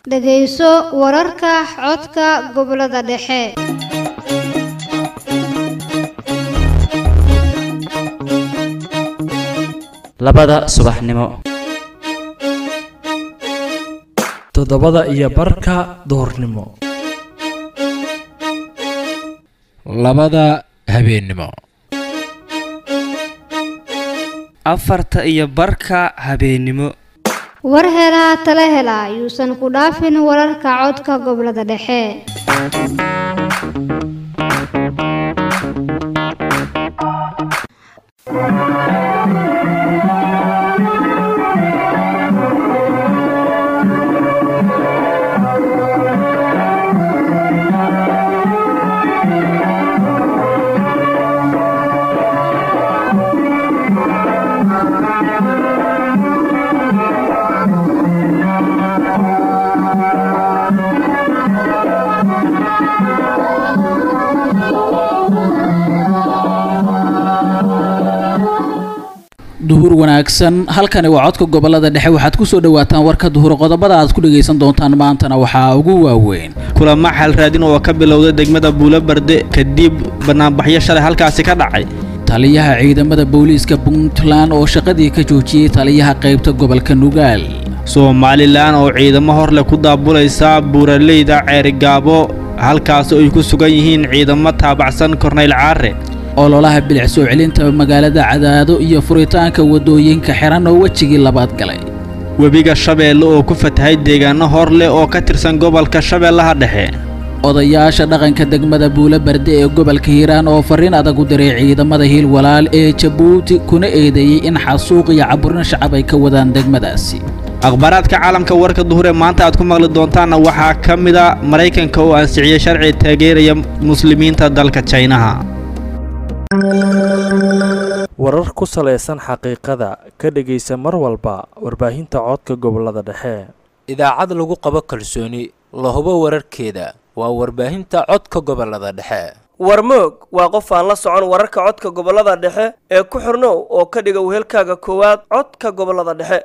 dhegayso wararka codka gobollada dhexe labada subaxnimo toddobada iyo barka duhurnimo labada habeennimo afarta iyo barka habeennimo war helaa tala hela yuusan ku dhaafin wararka codka gobollada dhexe duhur wanaagsan halkani waa codka gobolada dhexe waxaad kusoo dhawaataan warka duhur qodobada aad ku dhagaysan doontaan maantana waxaa ugu waaweyn kulamo xal raadin oo ka bilowday degmada buulobarde kadib banaanbaxyo shalay halkaasi ka dhacay taliyaha ciidamada booliiska puntland oo shaqadii ka joojiyey taliyaha qaybta gobolka nugaal somalilan oo ciidamo horleh ku daabulaysa buuraleyda ceerigaabo halkaas ay ku sugan yihiin ciidamo taabacsan korneyl caare ololaha bilic soo celinta magaalada cadaado iyo furitaanka waddooyinka xiran oo wejigii labaad galay webiga shabeelle oo ku fatahay deegaano hor leh oo ka tirsan gobolka shabeellaha dhexe odayaasha dhaqanka degmada buulo barde ee gobolka hiiraan oo farriin adag u diray ciidamada hiil walaal ee jabuuti kuna eedeeyey in xasuuq iyo caburin shacab ay ka wadaan degmadaasi akhbaaraadka caalamka warka duhur ee maanta aad ku maqli doontaanna waxaa ka mida maraykanka oo ansixiyey sharci taageeraya muslimiinta dalka jaynaha warar ku salaysan xaqiiqada ka dhegaysa mar walba warbaahinta codka gobolada dhexe idaacad lagu qabo kalsooni la hubo wararkeeda waa warbaahinta codka gobolada dhexe warmoog waa qof aan la socon wararka codka gobolada dhexe ee ku xirnow oo ka dhiga wehelkaaga koowaad codka gobolada dhexe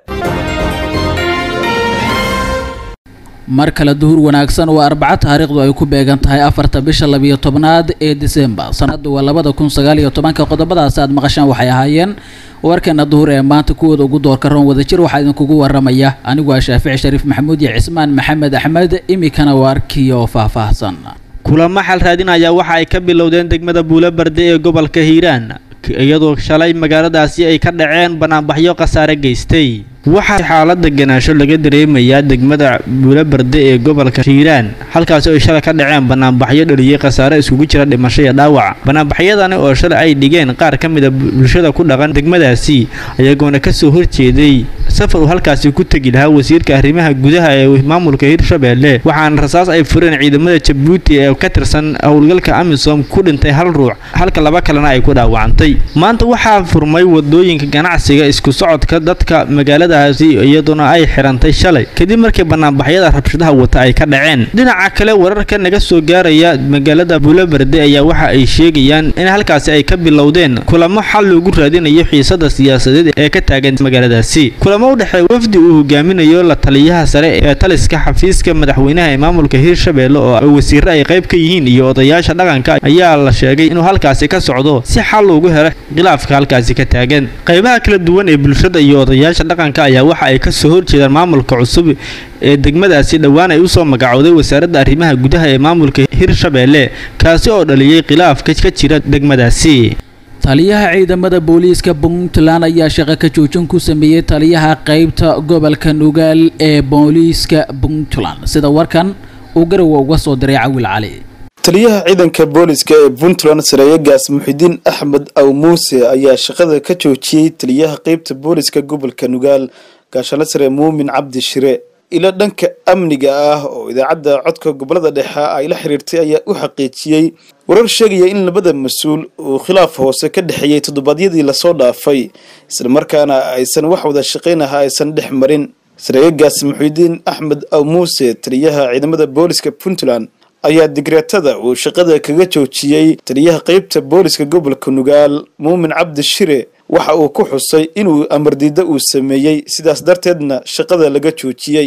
mar kale duhur wanaagsan waa arbaco taariikhdu ay ku beegan tahay afarta bisha labiyo tobnaad ee disembar sanadu waa labada kun sagaal iyo tobanka qodobadaasi aad maqashaan waxay ahaayeen warkeena duhur ee maanta kuwooda ugu doorka roon wadajir waxaa idinkugu waramaya anigu waa shaafici shariif maxamuud iyo cismaan maxamed axmed imikana waa arkiyo faahfaahsan kulamo xal raadin ayaa waxa ay ka bilowdeen degmada buulobarde ee gobolka hiiraan iyadoo shalay magaaladaasi ay ka dhaceen banaanbaxyo khasaare geystay waxaa xaalada ganaasho laga dareemayaa degmada buulobarde ee gobolka hiiraan halkaasi ay shalay ka dhaceen banaanbaxyo dhaliyey khasaare iskugu jira dhimasho iyo dhaawac banaanbaxyadani oo shalay ay dhigeen qaar ka mida bulshada ku dhaqan degmadaasi ayagoona kasoo horjeeday safar uu halkaasi ku tegi lahaa wasiirka arrimaha gudaha ee maamulka hirshabeelle waxaana rasaas ay fureen ciidamada jabuuti ee ka tirsan howlgalka amisom ku dhintay hal ruux halka laba kalena ay ku dhaawacantay maanta waxaa furmay wadooyinka ganacsiga isku socodka dadka magaaladaasi iyadoona ay xirantay shalay kadib markii banaanbaxyada rabshadaha wata ay ka dhaceen dhinaca kale wararka naga soo gaaraya magaalada buulobarde ayaa waxa ay sheegayaan in halkaasi ay ka bilowdeen kulamo xal loogu raadinayo xiisada siyaasadeed ee ka taagan magaaladaasi kulamo u dhexeeya wafdi uu hogaaminayo la taliyaha sare ee taliska xafiiska madaxweynaha ee maamulka hirshabeelle oo wasiiro ay qayb ka yihiin iyo odayaasha dhaqanka ayaa la sheegay inuu halkaasi ka socdo si xal loogu helo khilaafka halkaasi ka taagan qaybaha kala duwan ee bulshada iyo odayaasha dhaqanka ayaa waxa ay ka soo horjeedaan maamulka cusub ee degmadaasi dhowaan ay usoo magacowday wasaaradda arrimaha gudaha ee maamulka hirshabeelle kaasi oo dhaliyey khilaafka ka jira degmadaasi taliyaha ciidamada booliiska puntland ayaa shaqo ka joojin ku sameeyey taliyaha qaybta gobolka nugaal ee booliiska puntland sida warkan uu garowa uga soo diray cawil cali taliyaha ciidanka booliska ee puntland sareeyagaas muxidiin axmed aw muuse ayaa shaqada ka joojiyey taliyaha qeybta booliska gobolka nugaal gaashano sare muumin cabdi shire ilo dhanka amniga ah oo idaacadda codka gobolada dhexe ay la xiriirtay ayaa u xaqiijiyey warar sheegaya in labada mas-uul uu khilaaf hoose ka dhexeeyey toddobaadyadii lasoo dhaafay islamarkaana aysan wax wada shaqaynaha aysan dhex marin sareeyagaas muxidiin axmed aw muuse taliyaha ciidamada booliska puntland ayaa digreetada uu shaqada kaga joojiyey taliyaha qeybta booliska gobolka nugaal muumin cabdi shire waxa uu ku xusay inuu amardiida uu sameeyey sidaas darteedna shaqada laga joojiyey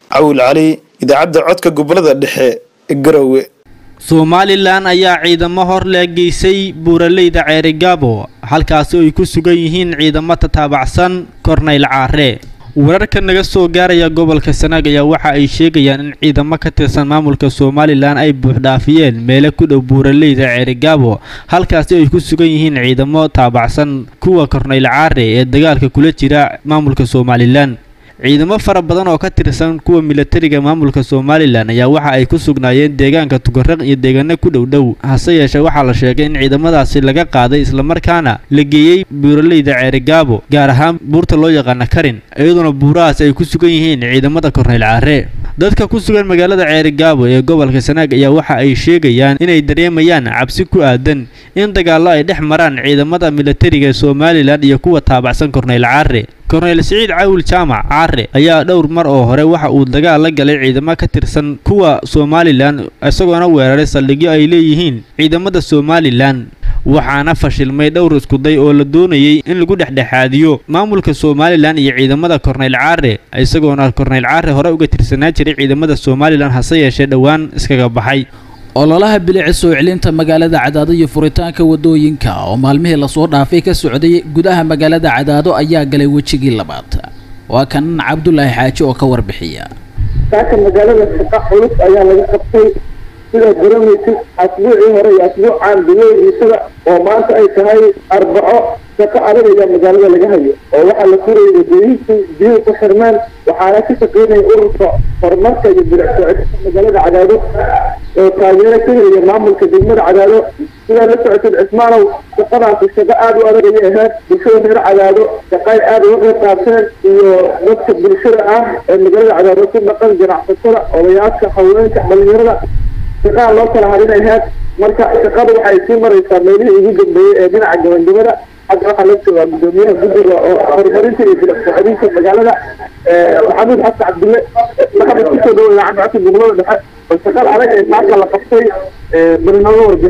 cawil cali idaacadda codka gobolada dhexe garowe somalilan ayaa ciidamo hor leegeysay buuraleyda ceerigaabo halkaasi ay ku sugan yihiin ciidamo tataabacsan korneyl caare wararka naga soo gaaraya gobolka sanaag ayaa waxa ay sheegayaan in ciidamo ka tirsan maamulka somalilan ay buuxdhaafiyeen meelo ku dhow buuraleyda ceerigaabo halkaasi ay ku sugan yihiin ciidamo taabacsan kuwa korneyl caare ee dagaalka kula jira maamulka somalilan ciidamo fara badan oo ka tirsan kuwa milatariga maamulka somalilan ayaa waxa ay ku sugnaayeen deegaanka tugaraq iyo deegaano ku dhow dhow hase yeeshee waxaa la sheegay in ciidamadaasi laga qaaday islamarkaana la geeyey buuraleyda ceerigaabo gaar ahaan buurta loo yaqaana karin iyadoona buurahaas ay ku sugan yihiin ciidamada korneyl caare dadka ku sugan magaalada ceerigaabo ee gobolka sanaag ayaa waxa ay sheegayaan inay dareemayaan cabsi ku aadan in dagaallo ay dhex maraan ciidamada milatariga somalilan iyo kuwa taabacsan korneyl caare korneyl siciid cawil jaamac caare ayaa dhowr mar oo hore waxa uu dagaal la galay ciidamo ka tirsan kuwa somalilan isagoona weeraray saldhigyo ay leeyihiin ciidamada somalilan waxaana fashilmay dhowr iskuday oo la doonayay in lagu dhexdhexaadiyo maamulka somalilan iyo ciidamada korneyl caare isagoona korneyl caare hore uga tirsanaa jiray ciidamada somalilan hase yeeshee dhowaan iskaga baxay ololaha bilici soo celinta magaalada cadaado iyo furitaanka wadooyinka oo maalmihii lasoo dhaafay ka socday gudaha magaalada cadaado ayaa galay wejigii labaad waa kan cabdulaahi xaaji oo ka warbixiya saaka magaalada shaqa culus ayaa laga qabtay sidaad garanaysid asbuucii hore iyo asbuucaan biloodiisada oo maanta ay tahay arbaco shaqo adag ayaa magaalada laga hayo oo waxaa la furayay wadooyinkii biyuhu ku xirmeen waxaana ka shaqeynaya ururka horumarka iyo bilic soo celinta magaalada cadaado oo taageero ka helaya maamulka degmada cadaado sidaa la socotid cismaanow shaqadaasi shaqo aada u adag ayay ahayd bulshada reer cadaado shaqay aada uga qayb qaateen iyo dadka bulshada ah ee magaalada cadaado ku dhaqan ganacsatada odayaasha haweenka dhalinyarada shaqaa loo kala harinay ahayd marka shaqada waxay sii maraysaa meelihii ugu dambeeyey ee dhinaca gabagabada hadda waxaa la joogaa gudoomiyaha guddiga oo horumarinta iyo bilic soo celinta magaalada maxamuud xasan cabdille maxamed kusoo dhawo idaacadda codka gobolada dhexe oo shaqada adag ee maanta la qabtay barnaamij warbix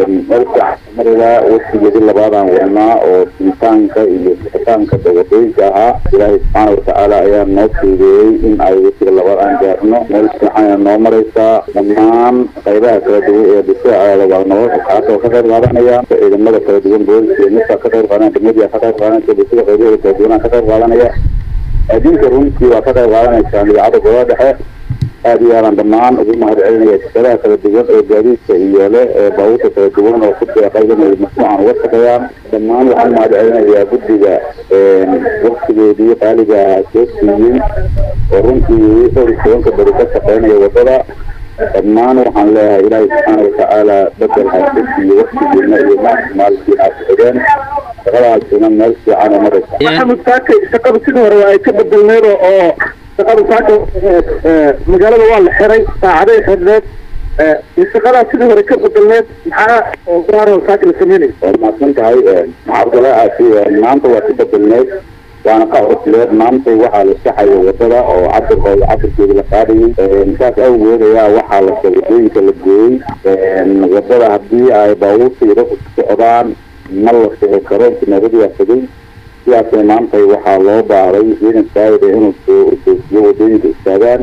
marida wasigeedii labaadaan wadnaa oo sinitaanka iyo bixitaanka dawadooyinka ahaa ilaahay subxaana watacaala ayaa noo fuudeeyey in ay wasiga labaad aan gaarno meel fiican noo maraysaa dhammaan qaybaha kala duwan ee dhisaacaada waa noo kaasoo ka qayb qaadanaya ciidamada kala duwan booliska iyo midka ka qayb qaadanaya degmadiia ka qayb qaadanaysa bulshada qaybaheeda kala duwanaa ka qayb qaadanaya adinka runtii waa ka qayb qaadanaysaa idaacadda gobolada dhexe aada iyo aadan dhammaan ugu mahad celinaya shaqadaha kala duwan ee gaadiidka iyo le ee baabuurta kala duwan oo ku deeqay inay mashruucan uga shaqeeyaan dhammaan waxaan mahad celinayaa guddiga waktigeedii qaaliga soo siiyey oo runtii dhowr iyo tobanka beri ka shaqeynaya wadada dhammaan waxaan leeyahay ilaahay subxaana watacaala bedel haysa siiyo waktigiina iyo maalkiina aad xideen shaqadaasina meel fiican oo maraysa maxamed saaka shaqada sidii hore waa ay ka bedelneed oo shaqada saaka magaalada waa la xiray saacaday xirneed shaqadaa sidii hore ka bedelneed maxaa oo gaaro saaka la sameynaya waa mahadsan tahay cabdulaaasi maanta waa ka bedelneed waana ka cusleed maanta waxaa la saxaya wadada oo cabirkooda cabirkeeda la qaadayay saas awgeed ayaa waxaa la wadooyinka la gooyey wadada haddii ay baabuurta iyo dadku ku socdaan ma la sixi karo intineeradu waa tegay sidaasna maanta waxaa loo baaray ciidan saayida inuu joojiyo wadooyinka istaagaan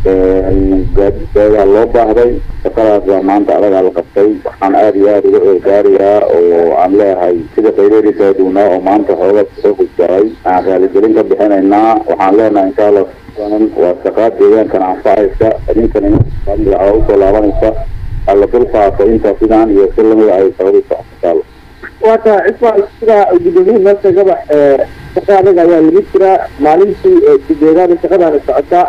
gaadiidkaadaa loo baahday shaqadaas baa maanta adagaa la qabtay waxaan aada iyo aada uga eegaarayaa oo aan leeyahay sida qayladii kala duwanaa oo maanta hooga soo gudbaaray aan raaligelin ka bixinaynaa waxaan leenahay insha allah waa shaqaa deegaankan anfacaysa idinkana magaca usoo laabanaysa alla dul qaato intaa sidaan iyo si lamida ay shaqadu socotaalo waata cismaan sidaa gudoomiyihii noo sheegaba shaqa adag ayaa lagu jiraa maalintii sideedaada shaqadaana socotaa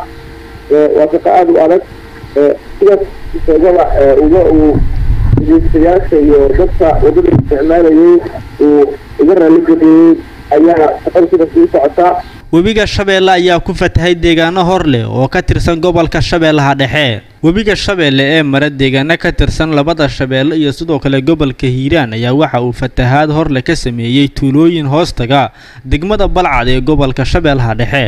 waa shaqo aada u adag sidaas sheegaba uga uu dhegeystayaasha iyo dadka wadada isticmaalayay uu uga raaligeliyey ayaa shaqada sidaas ugu socotaa webiga shabeelle ayaa ku fatahay deegaano hor leh oo ka tirsan gobolka shabeellaha dhexe webiga shabeelle ee mara deegaano ka tirsan labada shabeelle iyo sidoo kale gobolka hiiraan ayaa waxa uu fatahaad horleh ka sameeyey tuulooyin hoostaga degmada balcad ee gobolka shabeellaha dhexe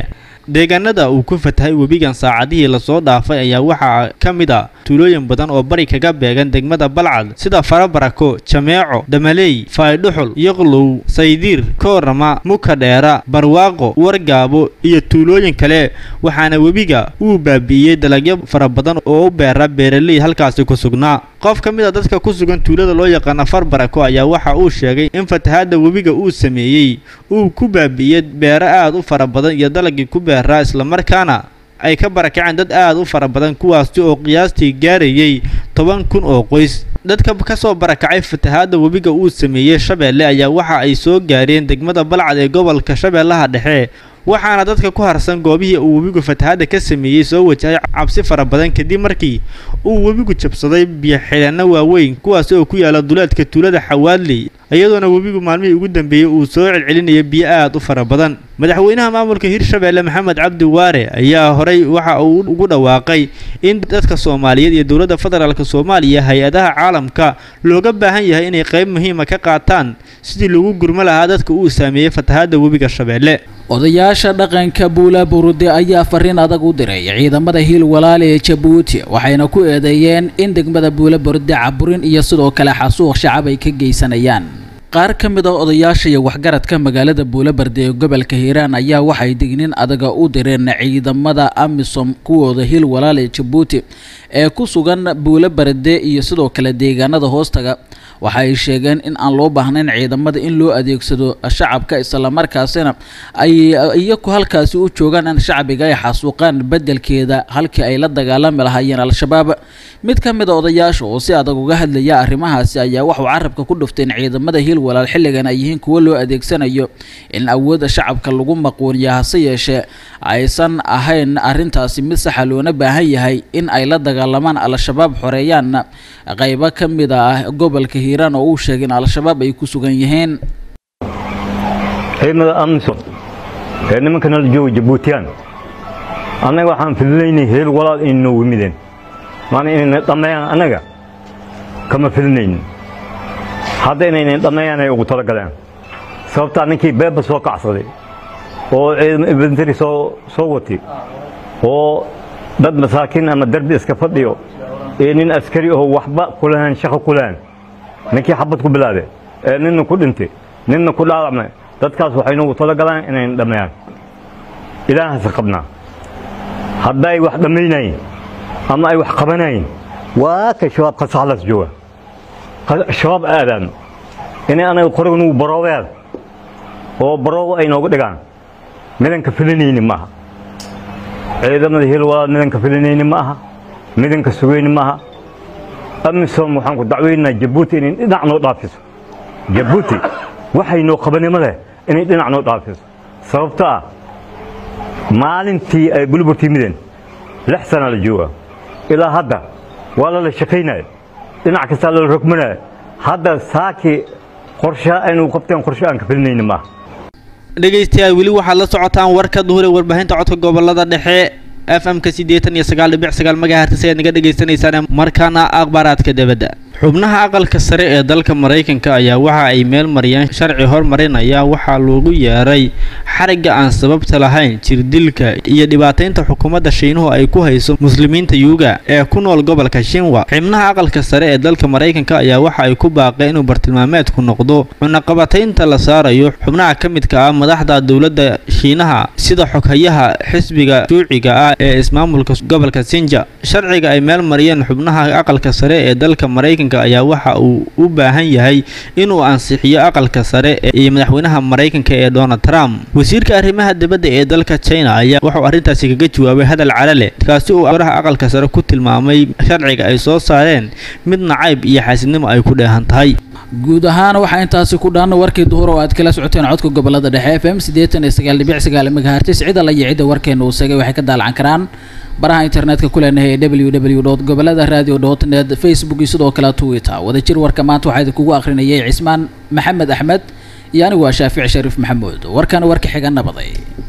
deegaanada uu ku fatahay webigan saacadihii lasoo dhaafay ayaa waxaa ka mid a tuulooyin badan oo bari kaga beegan degmada balcad sida farabarako jameeco damaley faydhuxul yoqlow saydiir koorama mukadheera barwaaqo wargaabo iyo tuulooyin kale waxaana webiga uu baabi'iyey dalagyo fara badan oo u beera beeraley halkaasi ku sugnaa qof ka mid a dadka ku sugan tuulada loo yaqaana farbarako ayaa waxa uu sheegay in fatahaadda webiga uu sameeyey uu ku baabi'iyey beero aad u fara badan iyo dalagii ku beeraa islamarkaana ay ka barakaceen dad aad u fara badan kuwaasi oo qiyaastii gaarayay toban kun oo qoys dadka ka soo barakacay fatahaadda webiga uu sameeyey shabeelle ayaa waxa ay soo gaareen degmada balcad ee gobolka shabeellaha dhexe waxaana dadka ku harsan goobihii uu webigu fatahaadda ka sameeyey soo wajahay cabsi fara badan kadib markii uu webigu jabsaday biyo-xidhanno waaweyn kuwaasi oo ku yaala duleedka tuulada xawaadley iyadoona webigu maalmihii ugu dambeeyey uu soo celcelinaya biyo aad u fara badan madaxweynaha maamulka hirshabeelle maxamed cabdi waare ayaa horey waxa uu ugu dhawaaqay in dadka soomaaliyeed iyo dowladda federaalk soomaaliya hay-adaha caalamka looga baahan yahay inay qayb muhiima ka qaataan sidii lagu gurmo lahaa dadka uu saameeyey fatahaadda webiga shabeelle odayaasha dhaqanka buula burude ayaa fariin adag u diray ciidamada hiil walaale ee jabuuti waxayna ku eedeeyeen in degmada buula burude caburin iyo sidoo kale xasuuq shacab ay ka geysanayaan qaar ka mid a odayaasha iyo waxgaradka magaalada buulabarde ee gobolka hiiraan ayaa waxay dignin adaga u direen ciidamada amisom kuwooda hiil walaale ee jabuuti ee ku sugan buulabarde iyo sidoo kale deegaanada hoostaga waxa ay sheegeen in aan loo baahnayn ciidamada in loo adeegsado shacabka islamarkaasina ay iyaku halkaasi u joogaan in shacbiga ay xasuuqaan bedelkeeda halkii ay la dagaalami lahaayeen al-shabaab mid ka mid a odayaasha oo si adag uga hadlaya arrimahaasi ayaa waxuu carabka ku dhuftay in ciidamada hiil walaal xilligan ay yihiin kuwo loo adeegsanayo in awoodda shacabka lagu maquuniya hase yeeshee aysan ahayn arrintaasi mid saxa loona baahan yahay in ay la dagaalamaan al-shabaab xoreeyaanna qaybo ka mid ah gobolka hiiraan oo uu sheegay in al-shabaab ay ku sugan yihiin ciidamada amisom ee nimanka nala jooga jabuutiyaan annaga waxaan filinaynay heel walaal inay noogu mideen maana inayna dhammeeyaan annaga kama filinaynin hadda inayna dhammeeyaan ay ugu talagaleen sababtaa ninkii beeba soo kacsaday oo ciidamo infantry soo soo watay oo dad masaakiin ama derbi iska fadhiyo iyo nin askari oo waxba kulahayn shaqo kulahayn ninkii xabad ku bilaabe ee ninna ku dhintay ninna ku dhaawacmay dadkaas waxay noogu talagalaan inayna dhammeeyaan ilaahase qabnaa hadday wax dhammaynayin ama ay wax qabanayin waa ka shabaab kasaxlas jooga shabaab aadaan inay anaga qoriga nugu baroobeed oo baroobo ay nooga dhigaan midanka filinayni ma aha ciidamada hil walaal midanka filinayni ma aha midanka sugayni ma aha amisom waxaan ku dacweynaynaa jabuuti inay dhinac noo dhaafiso jabuuti waxay noo qabanimo leh inay dhinac noo dhaafiso sababto ah maalintii ay bulburtii mideen lix sana la jooga ilaa hadda waa lala shaqaynaya dhinac kastaa lala rogmanaya hadda saakii qorshe aynu qabteen qorshe aan ka filinayni maaha dhegaystayaal weli waxaad la socotaan warka duhure warbaahinta codka gobolada dhexe f m-ka siddeetan iyo sagaal dhibic sagaal magahertis ayaad naga dhagaysanaysaan markaana akhbaaraadka debadda xubnaha aqalka sare ee dalka maraykanka ayaa waxa ay meel mariyeen sharci hormarinaya waxaa loogu yeeray xarigga aan sababta lahayn jirdilka iyo dhibaataynta xukuumadda shiinuhu ay ku hayso muslimiinta yuuga ee ku nool gobolka shinwa xubnaha aqalka sare ee dalka maraykanka ayaa waxa ay ku baaqeen inuu bartilmaameedku noqdo cunaqabataynta la saarayo xubnaha ka midka ah madaxda dowladda shiinaha sida xoghayaha xisbiga shuuciga ah ee ismaamulka gobolka sinja sharciga ay meel mariyeen xubnaha aqalka sare ee dalka maraykanka ayaa waxa uu u baahan yahay inuu ansixiyo aqalka sare iyo madaxweynaha maraykanka ee donald trump wasiirka arrimaha dibadda ee dalka china ayaa wuxuu arrintaasi kaga jawaabay hadal calale kaasi uu oraha aqalka sare ku tilmaamay sharciga ay soo saareen mid nacayb iyo xaasidnimo ay ku dheehan tahay guud ahaan waxaa intaasi ku dhan warkii duhur oo aad kala socoteen codka gobolada dhexe f m siddeetan iyo sagaal dhibic sagaal megahertis cid alla iyo cidda warkeena uu segay waxay ka daalacan karaan baraha internetka ku leenahay ee w w dot gobolada radio dot net facebook iyo sidoo kale twitter wadajir warka maanta waxaa idinkugu akhrinayay cismaan maxamed axmed iyo anigu waa shaafici shariif maxamuud warkana warka xiga nabaday